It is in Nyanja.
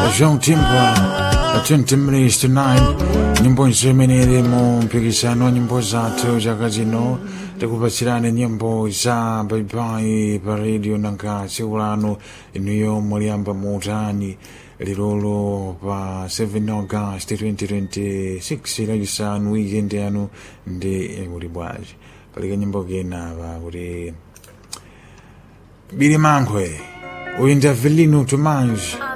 Jean Timba 20 minutes to 9 nyimbo nzemenere mu mpikisano wa nyimbo zathu chaka chino tikupatsirani nyimbo za baibai pa radio nanga tsiku lanu inuyo muliyamba muutani lilolo pa 7 august 2026 lachisanu weekend yanu ndi kuti bwaji palika nyimbo kena pa kuti bili mankhwe uyu ndi avelino tomange